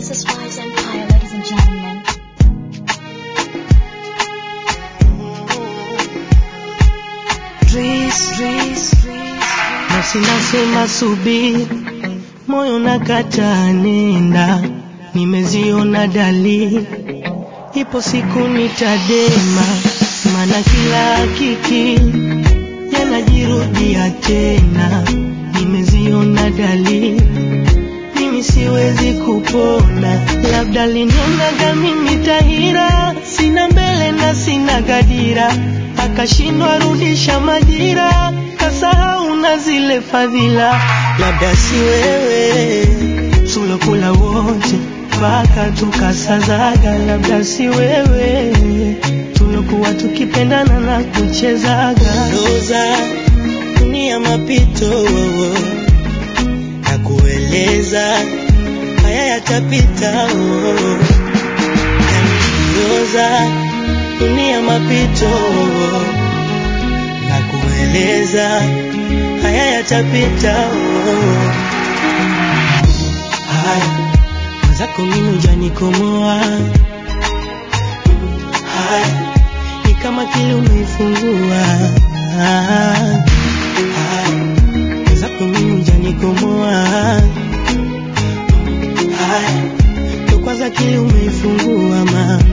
This is Wise Empire, ladies and gentlemen. Nafsi nasema subiri, moyo nakata nenda, nimeziona dalili, ipo siku nitadema, maana kila hakiki yanajirudia tena, nimeziona dalili, mimi siwezi kupona, labda linionaga mimi tahira, sina mbele na sina gadira, akashindwa rudisha majira, kasahau na zile fadhila, labda si wewe tulokula wote mpaka tukasazaga, labda si wewe tulokuwa tukipendana na kuchezaga Roza dunia mapito na kueleza haya yatapita Roza dunia mapito na kueleza haya yatapita haya mwenzako mimi hujanikomoa haya ni kama kile umeifungua haya mwenzako mimi hujanikomoa haya ndo kwanza kile umeifungua mama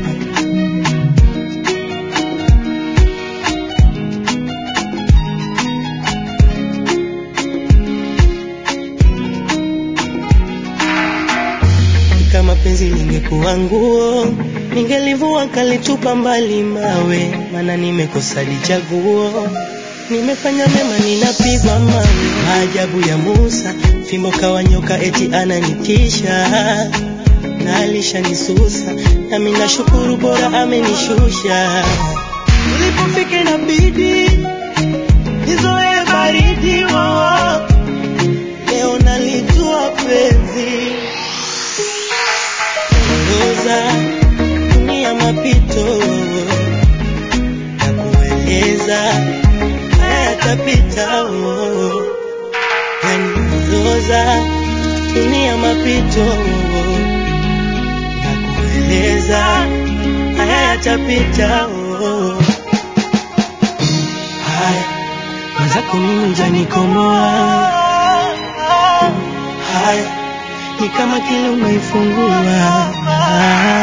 kama penzi lingekuwa nguo ningelivua kalitupa mbali mawe, maana nimekosa lichaguo. Nimefanya mema ninapigwa mawe, maajabu ya Musa, fimbo kawa nyoka eti ananitisha na alishanisusa, nami nashukuru bora amenishusha. Ulipofika inabidi nizoe baridi oh. Leo nalijua penzi Roza dunia mapito na kueleza haya yatapita oh. Yani Roza dunia mapito na kueleza haya yatapita oh. haya mwenzako mimi hujanikomoa haya ni kama kile umeifungua